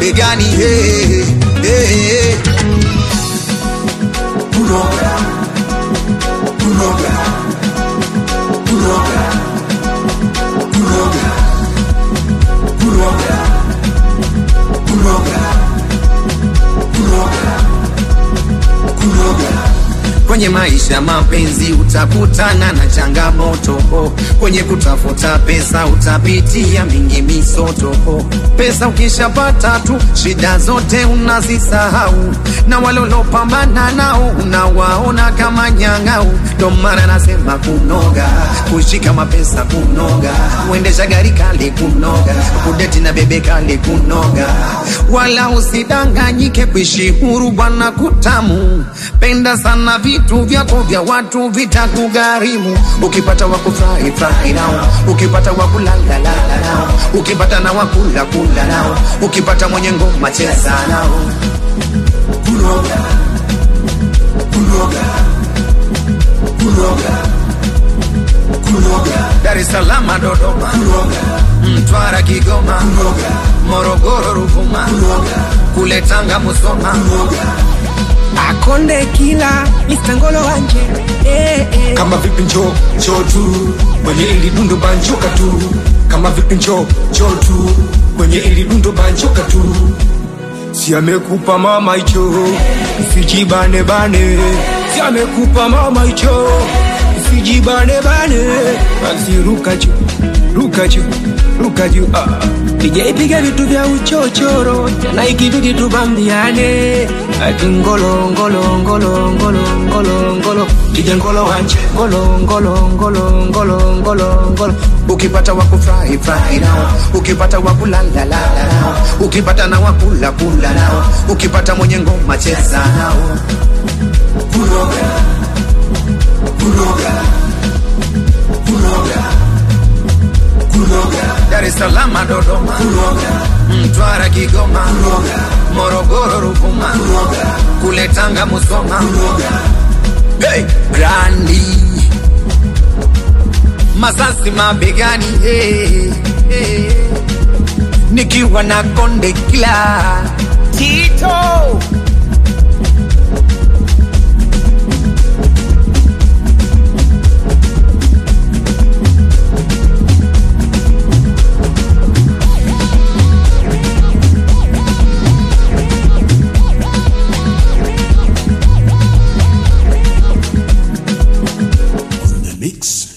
mabegani hey, hey, hey. Kuroga, kuroga, kuroga, kuroga, kuroga, kuroga, kuroga, kuroga. Kwenye maisha mapenzi utakutana na changamoto oh. Kwenye kutafuta pesa utapitia mingi misoto oh. Pesa ukishapata tu shida zote unazisahau, na walolopambana nao unawaona kama nyang'au. Ndo maana nasema kunoga, kushika mapesa kunoga, kuendesha gari kali kunoga, kudeti na bebe kali kunoga, wala usidanganyike kuishi huru bwana kutamu. Penda sana vitu vyako vya watu vitakugharimu. Ukipata wakufurahi furahi nao, ukipata wakulala lala nao, ukipata na wakula kula nao, ukipata mwenye ngoma cheza nao. Kuroga, kuroga, kuroga, kuroga, Dar es Salaam, Dodoma, kuroga, Mtwara, Kigoma, kuroga, Morogoro, Ruvuma, kuroga, kule Tanga, Musoma, kuroga. akonde kila mistangolo wanje eh, eh. kama vipi njo njo tu kwenye ili dundo banjuka tu kama vipi njo njo tu kwenye ili dundo banjuka tu si amekupa mama hicho usijibane bane si amekupa mama hicho usijibane bane basi ruka juu ruka juu ruka juu ah. Piga vitu vya uchochoro na ikibidi tubambiane ati ngolo ngolo ngolo ngolo ngolo ngolo Kija ngolo wanje ngolo ngolo ngolo ngolo ngolo ngolo ukipata wakufurahi furahi nao, ukipata wakulala lala nao, ukipata na wakula kula nao, ukipata mwenye ngoma cheza nao. Kuroga, kuroga, kuroga, kuroga, Dar es Salaam, Dodoma, kuroga, Mtwara, Kigoma, kuroga, Morogoro, Ruvuma, kuroga, kule Tanga, Musoma, kuroga. hey, Grandi Masasi mabegani hey, hey. Nikiwa na konde kila Tito The mix.